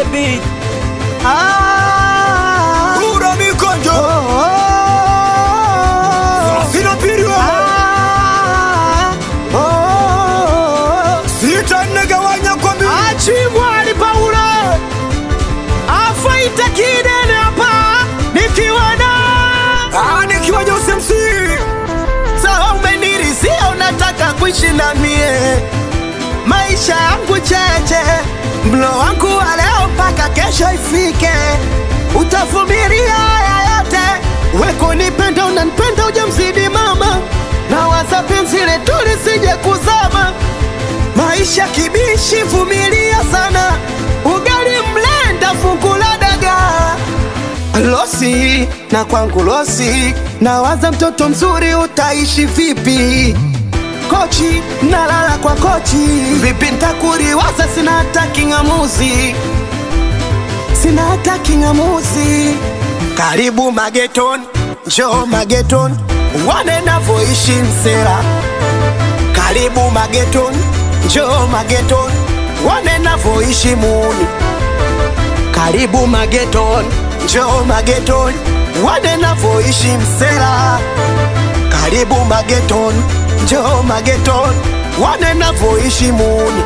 baby. Ah, Kura mikonjo oh, oh, Sina pili wewe ah, oh, oh. Sita negawanya kwa mbili Achimwali Paulo afaita kidene hapa nikiwa na Ah, nikiwa Jose MC sawa, umenirisia unataka kuishi na mie maisha yangu cheche, mlo wangu wa leo mpaka kesho ifike, utavumilia haya yote, weko nipenda, unanipenda ujamzidi mama, na waza penzi letu lisije kuzama maisha kibishi, vumilia sana, ugali mlenda, fungu la dagaa losi na kwangu losi, nawaza mtoto mzuri utaishi vipi? Kochi nalala kwa kochi, vipi ntakuriwaza? Sina hata king'amuzi, sina hata king'amuzi. Karibu mageton, njoo mageton, wane navoishi msera. Karibu mageton, njoo mageton, wane navoishi muni karibu mageton, njoo mageton, wane navoishi msela. Karibu mageton, njoo mageton, wane navoishi muni.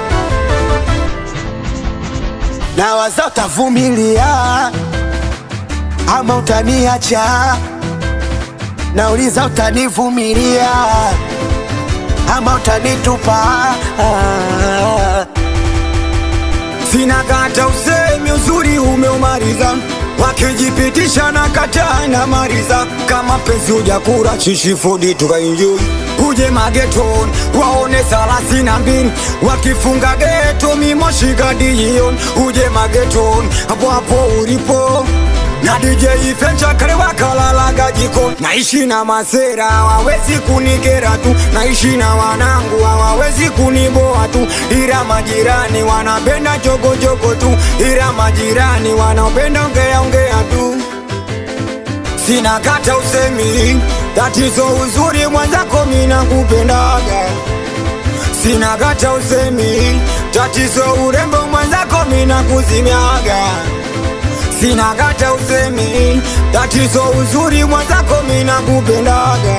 Na waza utavumilia ama utaniacha, nauliza utanivumilia ama utanitupa ah. Sina kata usemi uzuri umeumaliza wakijipitisha na kata na mariza kama penzi ujakura chishifudi tukaenjoy uje mageton waone thelathini na mbili wakifunga geto mimoshikadion uje mageton hapo hapo ulipo na DJ Fencha kale wakalalaga jiko naishi na masera hawawezi kunikera tu naishi na wanangu hawawezi kuniboa tu ila majirani wanapenda jogojogo tu ila majirani wanapenda ongea ongea tu sina kata usemi tatizo uzuri mwenzako mina kupendaga sina kata usemi tatizo urembo mwenzako mina kuzimiaga sina kata usemi tatizo uzuri mwenzako mina kupendaga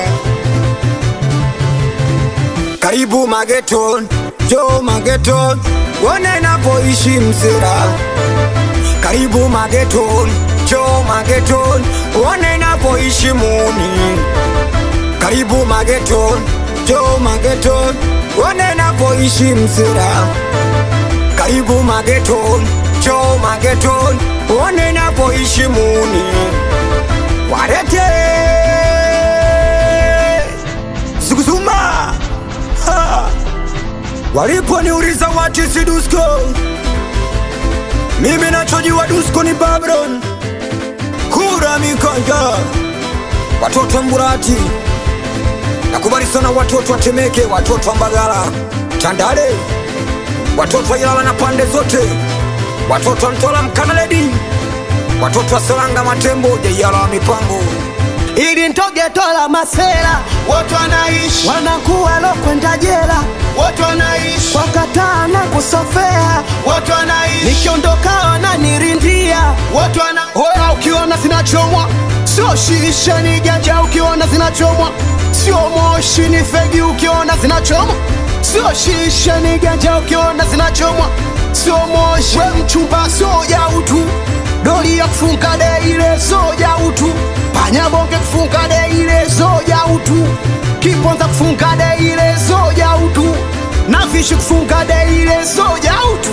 karibu mageton jo mageton wone napoishi msera karibu mageton jo mageton wone napoishi muni karibu mageton jo mageton wone napoishi msera karibu mageton jo mageton wone napoishi muni warete zuguzuma Ha! waliponiuliza what is dusko mimi nachojua dusko ni babylon kura mikanja watoto wa mburati nakubali sana watoto wa temeke watoto wa mbagala tandale watoto wa ilala na pande zote watoto wa mtola mkanaledi watoto wa salanga matembo jaiyala wa mipango ili ntogetola masela Watu wanaishi, wanakuwa lokwenda jela watu wanaishi, wakataa na kusofea, watu wanaishi, nikiondoka wananirindia watu wanaishi. Oya, ukiona zinachomwa sio shisha, ni ganja. Ukiona zinachomwa sio moshi, ni fegi. Ukiona zinachomwa sio shisha, ni ganja. Ukiona zinachomwa sio moshi, we mchumba soja utu, doli ya kufunga de ile soja utu, panyabonge kufunga de ile soja utu, kiponza kufunga de ile soja utu, na vishi kufunga de ile soja utu.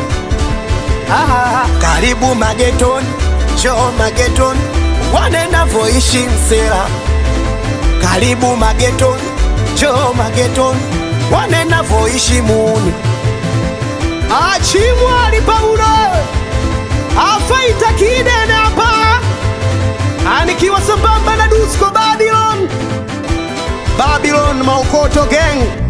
Ah, karibu mageton, njoo mageton, wane navoishi msera. Karibu mageton, njoo mageton, wane navoishi muni. Achimwali Paulo afaita kidene hapa, anikiwa sambamba na Dusko Babylon, Babylon Maukoto Gang.